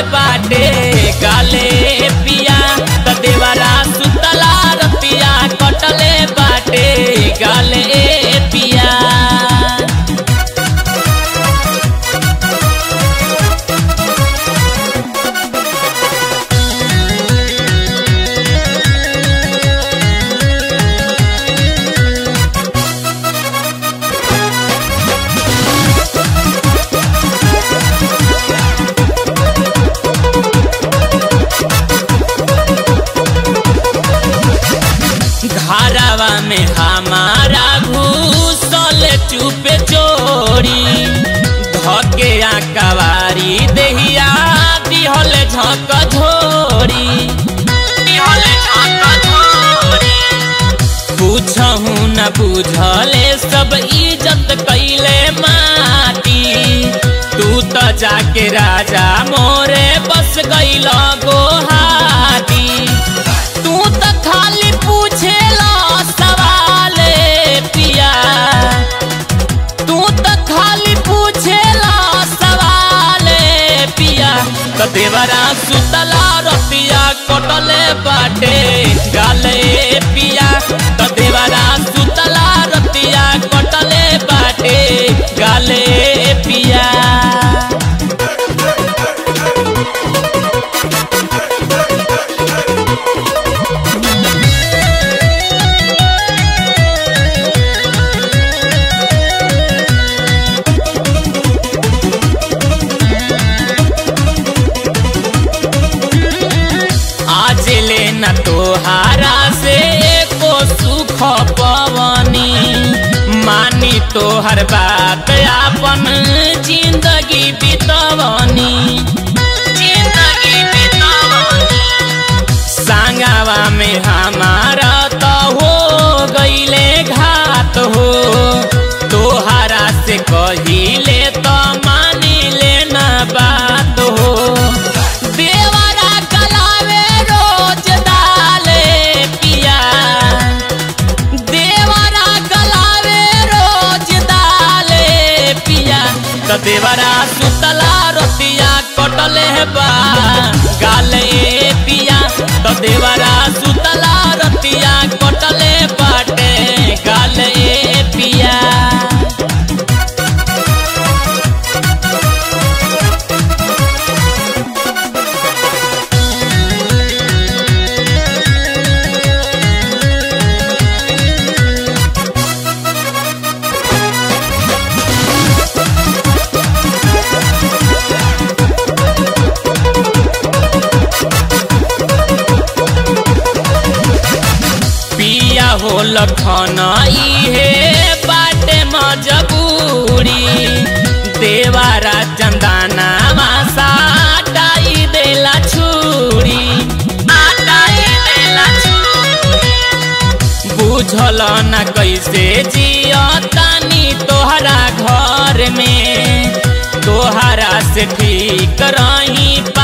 बाटे गाले पिया त देवरा सुतला रतिया कटले बाटे गाले पिया घरवा में हमारा घूसल चुपे चोरी धके कवारी देहिया दिहल झक झोरी दिहल झक झोरी पूछहु न बुझले सब इज्जत कैले माटी तू त जाके राजा मोरे बस गइल गोहाटी तू त खाली पूछेला सवाले पिया तू त खाली पूछेला सवाले पिया त देवरा सुतला रतिया कटले बाटे गाले पिया त देवरा सुतला रतिया कटले बाटे गाले पिया आज ले न तोहारा से को सुख पवनी मानी तोहर बात आपन जिंदगी बितवनी जिंदगी बितवनी सांगावा में हमारा तो हो गईले घात हो तोहारा से कहिले तो मानी लेना बात हो देवरा गलावे रोज डाले पिया देवरा गलावे रोज डाले पिया त देवरा सुतला रोतिया कटले बा गाले पिया त देवरा सुतला रोतिया कटले बाटे गाले पिया पिया हो लखन इहे बाटे मजबूरी देवारा चंदाना मासा टाई देला छुरी आटाई देला छुरी बुझल न कैसे जिया तानी तोहरा घर में तोहरा से ठीक रही